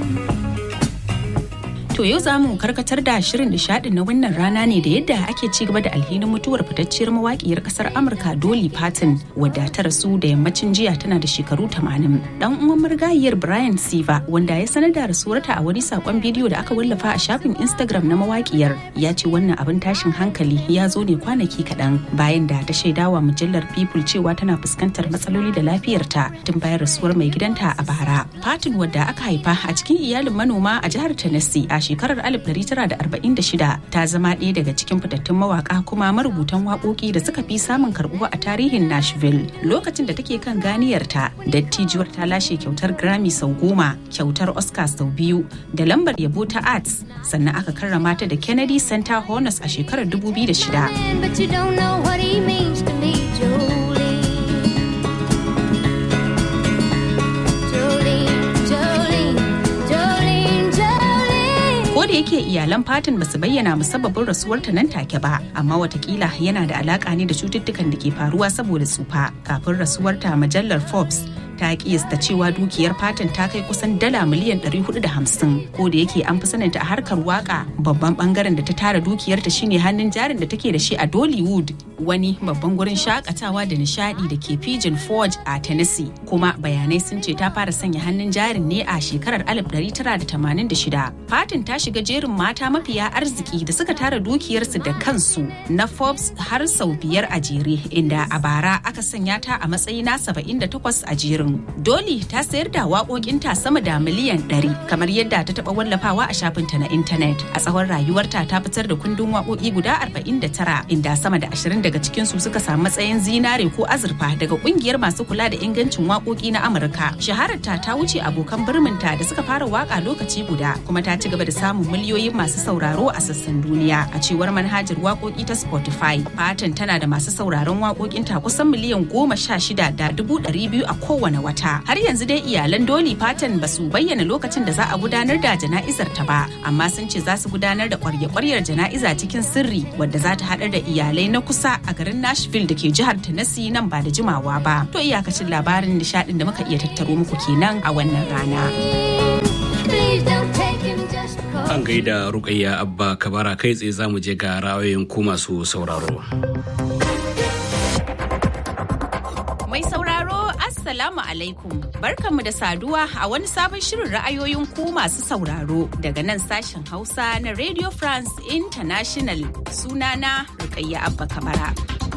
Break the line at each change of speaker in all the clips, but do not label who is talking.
To yau za mu karkatar da shirin nishadin na wannan rana ne da yadda ake ci gaba da alhinin mutuwar fitacciyar mawakiyar kasar Amurka Dolly Parton wadda ta rasu da yammacin jiya tana da shekaru 80. Dan uwan marigayiyar Brian Siva wanda ya sanar da rasuwarta a wani sakon bidiyo da aka wallafa a shafin Instagram na mawakiyar ya ce wannan abin tashin hankali ya zo ne kwanaki kaɗan bayan da ta shaidawa mujallar People cewa tana fuskantar matsaloli da lafiyarta tun bayan rasuwar mai gidanta a bara. Parton wadda aka haifa a cikin iyalin manoma a jihar Tennessee a shekarar 1946 ta zama ɗaya daga cikin fitattun mawaka kuma marubutan waƙoƙi da suka fi samun karɓuwa a tarihin Nashville. Lokacin da take kan ganiyarta, dattijuwar ta lashe kyautar Grammy sau goma, kyautar Oscar sau biyu, da lambar yabo ta Arts, sannan aka karrama ta da Kennedy Center Honors a shekarar 2006.
But you don't know what he means to me, Jolene. Jolene, Jolene, Jolene, Jolene.
Ko da yake iyalan Fatin basu bayyana musabbabin rasuwarta nan take ba, amma watakila yana da alaka ne da cututtukan da ke faruwa saboda tsufa. Kafin rasuwarta majallar Forbes ta kiyasta cewa dukiyar Fatin ta kai kusan dala miliyan 450 ko da yake an fi saninta a harkar waka babban bangaren da ta tara dukiyarta shine hannun jarin da take da shi a Dollywood wani babban gurin shakatawa da nishadi da ke Pigeon Forge a Tennessee kuma bayanai sun ce ta fara sanya hannun jarin ne a shekarar 1986 Fatin ta shiga jerin mata mafiya arziki da suka tara dukiyarsu da kansu na Forbes har sau biyar a jere inda a bara aka sanya ta a matsayi na 78 a jerin Dolly ta sayar da waƙoƙinta sama da miliyan 100 kamar yadda ta taɓa wallafawa a shafinta na intanet a tsawon rayuwarta ta fitar da kundin waƙoƙi guda 49 inda sama da 20 daga cikinsu suka samu matsayin zinare ko azurfa daga ƙungiyar masu kula da ingancin waƙoƙi na Amurka. Shahararta ta wuce abokan birminta da suka fara waƙa lokaci guda kuma ta ci gaba da samun miliyoyin masu sauraro a sassan duniya a cewar manhajar waƙoƙi ta Spotify. Fatan tana da masu sauraron waƙoƙinta kusan miliyan goma sha shida da dubu ɗari biyu a kowane wata. Har yanzu dai iyalan Dolly Parton ba su bayyana lokacin da za a gudanar da jana'izar ta ba, amma sun ce za su gudanar da ƙwarya-ƙwaryar jana'iza cikin sirri wadda za ta haɗar da iyalai na kusa a garin Nashville da ke jihar Tennessee nan ba da jimawa ba. To iyakacin labarin nishaɗin da muka iya tattaro muku kenan a wannan rana.
Please don't take him just because.
An gaida Rukayya Abba Kabara kai tsaye za mu je ga ra'ayoyin ku masu sauraro.
Mai sauraro Assalamu alaikum barkanmu da saduwa a wani sabon shirin ra'ayoyin ku masu sauraro daga nan sashen Hausa na Radio France International sunana Rukayya Abba Kamara.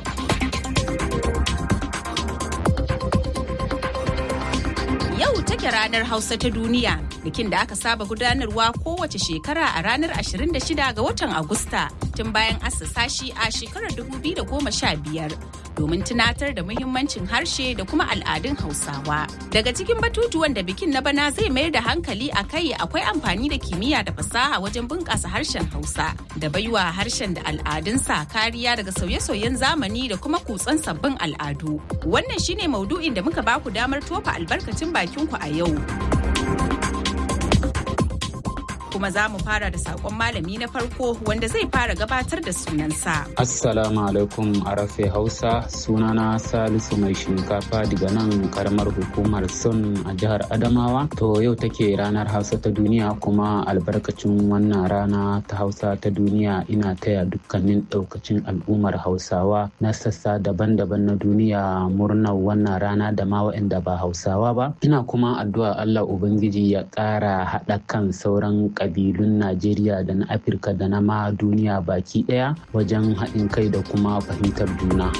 Yau take ranar Hausa ta duniya bikin da aka saba gudanarwa kowace shekara a ranar 26 ga watan Agusta tun bayan assasa shi a shekarar 2015 domin tunatar da muhimmancin harshe da kuma al'adun Hausawa. Daga cikin batutuwan da bikin na bana zai mayar da hankali a kai akwai amfani da kimiyya da fasaha wajen bunƙasa harshen Hausa da baiwa harshen da al'adunsa kariya daga sauye-sauyen zamani da kuma kutsan sabbin al'adu. Wannan shine maudu'in da muka baku damar tofa albarkacin bakinku a yau. kuma za mu fara da sakon malami na farko wanda zai fara gabatar da sunansa.
Assalamu alaikum arafe Hausa sunana Salisu mai shinkafa daga nan karamar hukumar Sun a jihar Adamawa. To yau take ranar Hausa ta duniya kuma albarkacin wannan rana ta Hausa ta duniya ina taya dukkanin daukacin al'ummar Hausawa na sassa daban-daban na duniya murnar wannan rana da ma waɗanda ba Hausawa ba. Ina kuma addu'a Allah Ubangiji ya ƙara haɗa kan sauran kabilun Najeriya da na Afirka da na ma duniya baki ɗaya wajen haɗin kai da kuma fahimtar juna.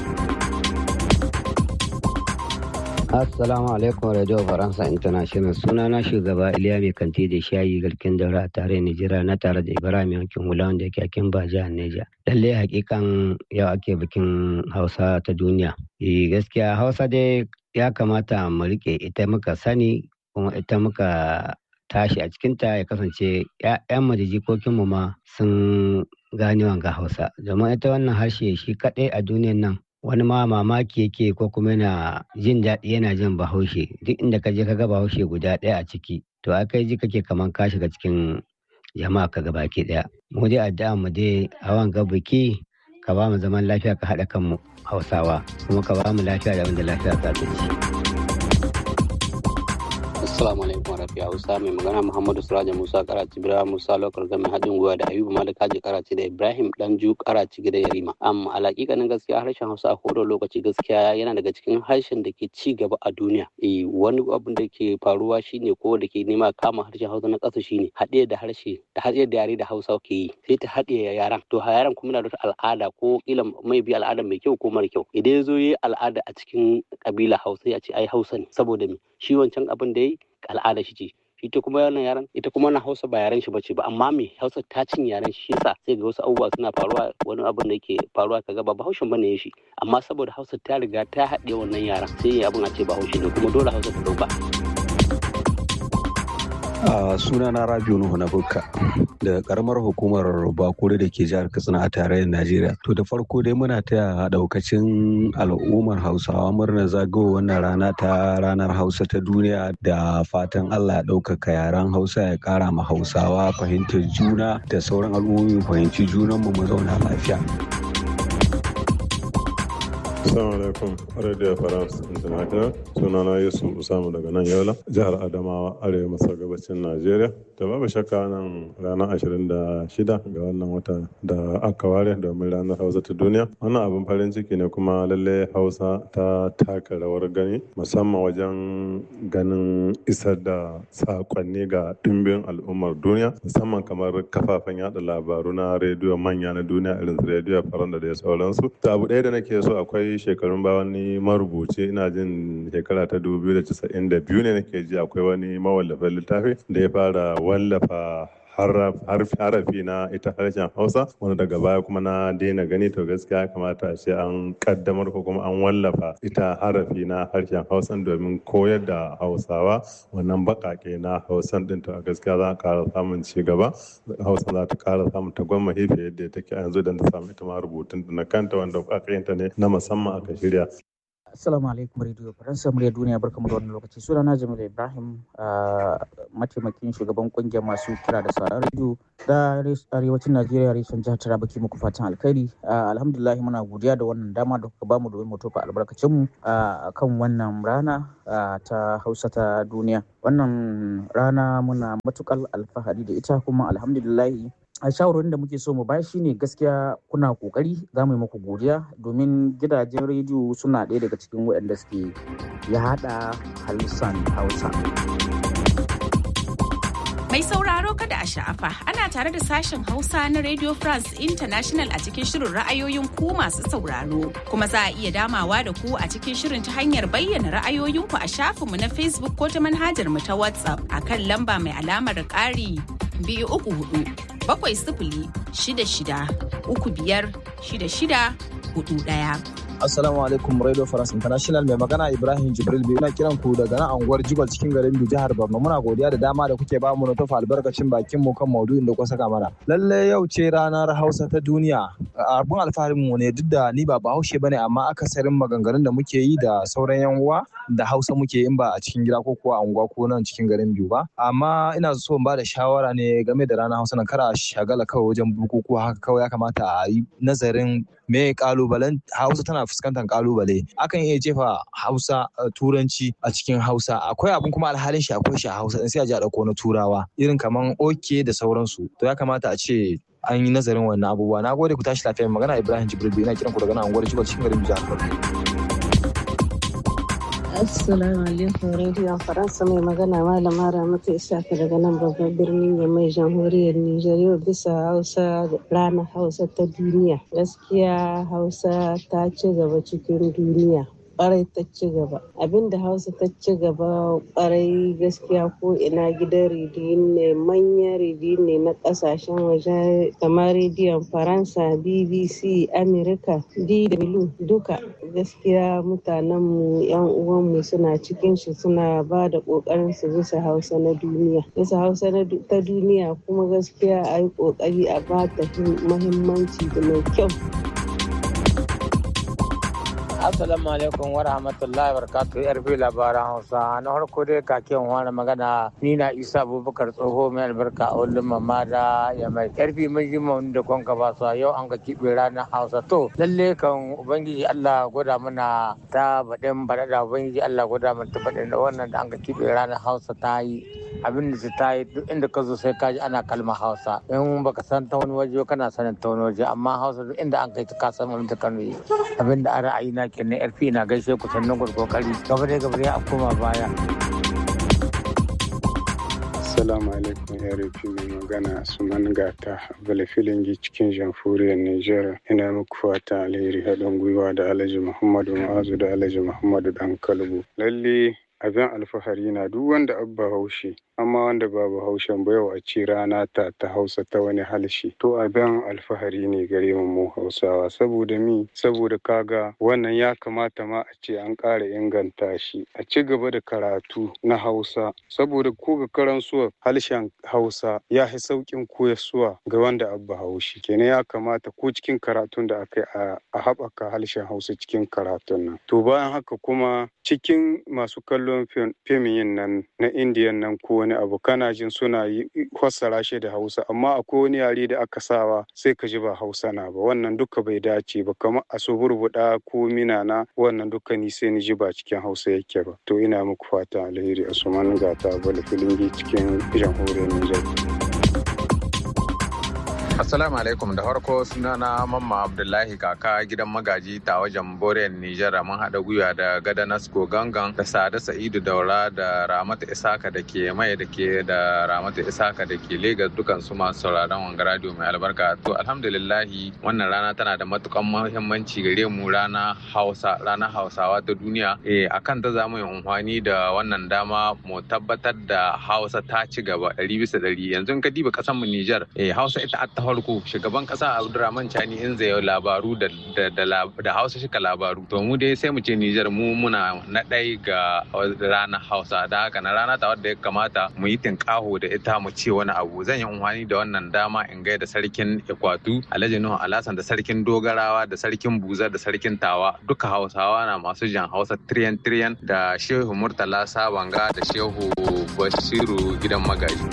Assalamu alaikum Radio Faransa International suna na shugaba Iliya mai kanti da shayi garkin daura a tare Nijira na tare da Ibrahim yankin hula wanda yake akin ba jihar Neja. Lalle hakikan yau ake bikin Hausa ta duniya. Eh gaskiya Hausa dai ya kamata mu rike ita muka sani kuma ita muka tashi a cikinta ya kasance 'ya'yanmu da jikokinmu ma sun gane wanga Hausa. Domin ita wannan harshe shi kaɗai a duniyan nan wani ma mamaki yake ko kuma yana jin daɗi yana jin bahaushe duk inda ka je ka ga bahaushe guda ɗaya a ciki to a kai ji kake kaman ka shiga cikin jama'a ka ga baki ɗaya mu dai addu'a mu dai a wanga biki ka ba mu zaman lafiya ka haɗa kanmu hausawa kuma ka ba mu lafiya da wanda lafiya za ta ci.
Assalamu alaikum rafi Hausa mai magana Muhammadu Suraja Musa Karaci Bira Musa Lokar Gami haɗin gwiwa da Ayubu Malik Haji Karaci da Ibrahim Danju Karaci gida Yarima. Amma alaƙiƙanin gaskiya harshen Hausa a kowane lokaci gaskiya yana daga cikin harshen da ke ci gaba a duniya. Eh wani abin da ke faruwa shine ko da ke nema kama harshen Hausa na ƙasa shine haɗe da harshe da haɗe da yare da Hausa ke yi sai ta haɗe yaran. To yaran kuma na da al'ada ko kila mai bi al'ada mai kyau ko mara kyau. Idan ya zo yi al'ada a cikin ƙabila Hausa ya ce ai Hausa ne saboda me shi wancan abin da ya yi al'ada shi ce ita kuma wannan yaran ita kuma na hausa ba yaren shi bace ba amma me hausa ta cin yaren shi yasa sai ga wasu abubuwa suna faruwa wani abin da yake faruwa kaga ba bahaushen bane shi amma saboda hausa ta riga ta haɗe wannan yaran sai abin a ce bahaushe ne kuma dole hausa ta dauka
a suna na rabiu nuhu na bukka da karamar hukumar bakure da ke jihar katsina a tarayyar najeriya to da farko dai muna taya daukacin al'ummar hausawa murnar zagawa wannan rana ta ranar hausa ta duniya da fatan allah ya ɗaukaka yaren hausa ya ƙara ma hausawa fahimtar juna da sauran al'ummomi fahimci junanmu mu zauna lafiya
Assalamu alaikum Radio France International sunana Yusuf Usamu daga nan Yola jihar Adamawa arewa maso gabacin Najeriya da babu shakka nan ranar 26 ga wannan wata da aka ware domin ranar Hausa ta duniya wannan abin farin ciki ne kuma lalle Hausa ta taka rawar gani musamman wajen ganin isar da sakonni ga dimbin al'ummar duniya musamman kamar kafafen yada labaru na rediyo manya na duniya irin su rediyo Faransa da sauransu ta abu ɗaya da nake so akwai shekarun ba wani marubuci ina jin shekara ta 2092 ne nake ji akwai wani mawallafin littafi da ya fara wallafa harafi na ita harshen hausa wanda daga baya kuma na daina gani to gaskiya kamata a ce an kaddamar ko kuma an wallafa ita harafi na harshen hausan domin koyar da hausawa wannan bakake na hausan din to a gaskiya za a kara samun ci gaba hausa za ta kara samun tagwamma fiye yadda take a yanzu da ta samu ita ma rubutun na kanta wanda bakakenta ne na musamman aka shirya
Assalamu alaikum Radio Faransa murya duniya barkamu da wannan lokaci sunana Jamil Ibrahim mataimakin shugaban kungiyar masu kira da sauran radio da arewacin Najeriya reshen jihar Taraba ke muku fatan alkhairi alhamdulillah muna godiya da wannan dama da kuka bamu domin mu tofa albarkacin mu kan wannan rana ta Hausa ta duniya wannan rana muna matukar alfahari da ita kuma alhamdulillah a shawarwarin da muke so mu bayar shine gaskiya kuna kokari za mu yi muku godiya domin gidajen rediyo suna ɗaya daga cikin waɗanda suke ya haɗa halittar hausa
Mai sauraro kada a sha'afa ana tare da sashen Hausa na Radio France International a cikin shirin ra'ayoyin ku masu sauraro. Kuma za a iya damawa da ku a cikin shirin ta hanyar bayyana ra'ayoyinku a shafinmu na Facebook ko ta manhajar mu ta WhatsApp a kan lamba mai alamar ƙari biyu uku hudu bakwai sifili shida shida uku biyar shida shida hudu ɗaya.
Assalamu alaikum Radio France International mai magana Ibrahim Jibril biyu na kiran ku daga nan anguwar Jibal cikin garin Biyu jihar Borno muna godiya da dama da kuke bamu na tofa albarkacin bakin mu kan maudu'in da kuka saka mana. Lalle yau ce ranar Hausa ta duniya. Abun alfaharin mu ne duk da ni ba Bahaushe bane amma akasarin maganganun da muke yi da sauran yan uwa da Hausa muke in ba a cikin gida ko kuwa anguwa ko nan cikin garin Biyu ba. Amma ina so in ba da shawara ne game da ranar Hausa nan kara shagala kawai wajen bukukuwa haka kawai ya kamata a yi nazarin me kalubalen hausa tana fuskantar kalubale akan iya jefa hausa turanci a cikin hausa akwai abun kuma alhalin shi akwai shi a hausa sai a ji a dauko na turawa irin kaman oke da sauransu to ya kamata a ce an yi nazarin wannan abubuwa na gode ku tashi lafiya magana ibrahim jibril ina kiran ku daga nan unguwar jibal cikin garin jihar
Assalamu alaikum Radio Faransa mai magana Malama Ramatu Isaka daga nan babban birnin Yamai jamhuriyar Nijar yau bisa Hausa ranar Hausa ta duniya. Gaskiya Hausa ta ci gaba cikin duniya. kwarai ta ci gaba abinda hausa ta ci gaba kwarai gaskiya ko ina gidan rediyo ne manyan rediyo ne na kasashen waje kamar rediyon faransa bbc america dw duka gaskiya mutanenmu yan uwanmu suna cikin shi suna ba da kokarin su bisa hausa na duniya bisa hausa ta duniya kuma gaskiya a yi kokari a ba ta mahimmanci da mai kyau
Assalamu alaikum wa rahmatullahi wa barakatuh yarfi labaran Hausa na farko dai kakin wani magana ni na Isa Abubakar tsoho mai albarka a wallin mamma da ya mai yarfi mun ji mun da kwanka ba su yau an ga kibe ranar Hausa to lalle kan ubangiji Allah gwada mana ta baɗin baɗaɗa ubangiji Allah gwada mana ta baɗin da wannan da an ga kibe ranar Hausa ta yi abin da ta yi duk inda ka zo sai ka ji ana kalmar Hausa in baka san ta wani waje kana sanin ta wani waje amma Hausa duk inda an kai ta ka san wani ta kano yi abin da a ra'ayi na kenan yarfi na gaishe ku sannan kokari gaba dai gaba dai a koma baya
Assalamu alaikum RP mai magana Suman Gata Bala Filingi cikin jamhuriyar Nijar. Ina muku fata alheri haɗin gwiwa da Alhaji Muhammadu Ma'azu da Alhaji Muhammadu Dan Kalbu. Lalle abin alfahari na duk wanda abba haushe amma wanda ba bahaushen ba yau a ce rana ta ta hausa ta wani halshe to abin alfahari ne gare mu mu hausawa saboda mi saboda kaga wannan ya kamata ma a ce an ƙara inganta shi a ci gaba da karatu na hausa saboda ko ga karansuwa harshen hausa ya fi sauƙin koyarsuwa ga wanda abba haushi kenan ya kamata ko cikin karatun da aka yi a haɓaka harshen hausa cikin karatun nan to bayan haka kuma cikin masu kallon fim yin nan na indiyan nan ko wani abu kana jin suna yi fassara shi da hausa amma akwai wani yare da aka sawa sai ka ji ba hausa na ba wannan duka bai dace ba kamar a so burbuɗa ko minana wannan duka ni sai ni ji ba cikin hausa yake ba to ina muku fata alheri a suman gata bala filingi cikin jamhuriyar nijar
Assalamu alaikum da farko sunana Mamma Abdullahi kaka gidan magaji ta wajen Borel Nijar mun haɗa gwiwa da Gada Nasko Gangan da Sada Sa'idu Daura da Ramatu Isaka da ke mai da ke da Ramatu Isaka da ke Legas dukan su masu sauraron wanga radio mai albarka. To alhamdulillahi wannan rana tana da matukan muhimmanci gare mu rana Hausa rana Hausawa ta duniya. Eh akan ta zamu yi amfani da wannan dama mu tabbatar da Hausa ta ci gaba ɗari bisa ɗari. Yanzu ka diba ƙasar mu Nijar eh Hausa ita ta farko shugaban kasa abdurrahman chani in zai labaru da hausa shika labaru to mu dai sai mu ce nijar mu muna na ɗai ga ranar hausa da haka na rana ta wadda ya kamata mu yi tinkaho da ita mu ce wani abu zan yi amfani da wannan dama in gaida sarkin ikwatu alhaji nuhu alasan da sarkin dogarawa da sarkin buza da sarkin tawa duka hausawa na masu jan hausa tiriyan tiriyan da shehu murtala sabanga da shehu basiru gidan magaji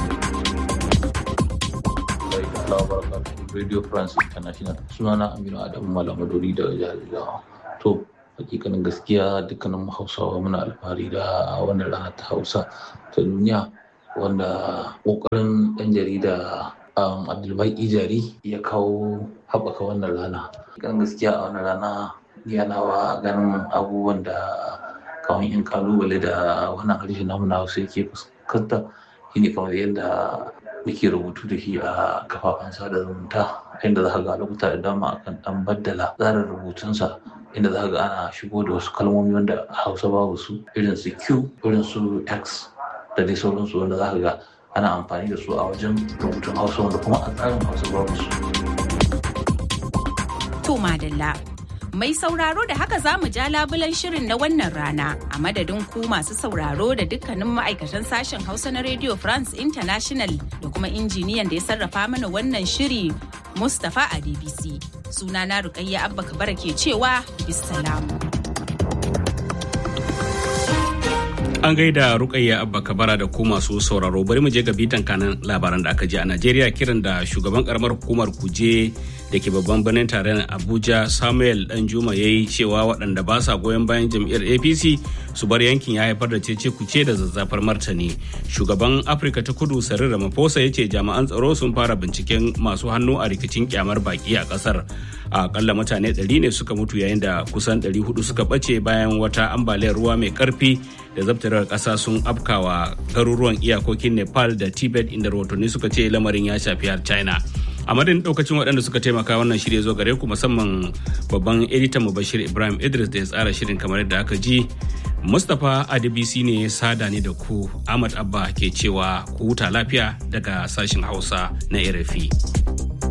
Radio France International sunana Aminu Adamu Malamadori da jihar Jigawa. To, hakikanin gaskiya dukkanin Hausawa muna alfahari da wannan rana ta Hausa ta duniya wanda kokarin ɗan jarida Abdulbai Ijari ya kawo haɓaka wannan rana. Hakikanin gaskiya a wannan rana yanawa ganin abubuwan da kawai in kalubale da wannan harshe namu na Hausa yake fuskanta shine kamar yadda muke rubutu da shi a kafafen sada zumunta inda za ka ga lokuta da dama akan dan baddala tsarin rubutunsa inda za ka ga ana shigo da wasu kalmomi wanda hausa babu su irin su q irin su x da dai sauransu wanda za ka ga ana amfani da su a wajen rubutun hausa wanda kuma a tsarin hausa babu su.
To madalla Mai sauraro da haka za mu ja labulan shirin na wannan rana a madadin ku masu sauraro da dukkanin ma'aikatan sashen Hausa na Radio France International da kuma injiniyan da ya sarrafa mana wannan shiri Mustapha a DBC. Sunana Rukayya Abba Kabara ke cewa bisalamu.
An gaida Rukayya Abba Kabara da ku masu sauraro bari mu je ga bitan kanan labaran da aka ji a Najeriya kiran da shugaban karamar hukumar kuje da ke babban birnin tarayyar Abuja Samuel Danjuma ya yi cewa waɗanda ba sa goyon bayan jam'iyyar APC su bar yankin ya haifar da cece kuce da zazzafar martani. Shugaban Afirka ta Kudu Cyril Ramaphosa ya ce jami'an tsaro sun fara binciken masu hannu a rikicin kyamar baki a ƙasar. akalla mutane 100 ne suka mutu yayin da kusan 400 suka ɓace bayan wata ambaliyar ruwa mai karfi da zabtarar ƙasa sun afkawa garuruwan iyakokin nepal da tibet inda rahotanni suka ce lamarin ya shafi har china a madadin daukacin waɗanda suka taimaka wannan shirya zo gare ku musamman babban editan mu bashir ibrahim idris da ya tsara shirin kamar yadda aka ji mustapha adbc ne sada ne da ku ahmad abba ke cewa ku huta lafiya daga sashen hausa na rfi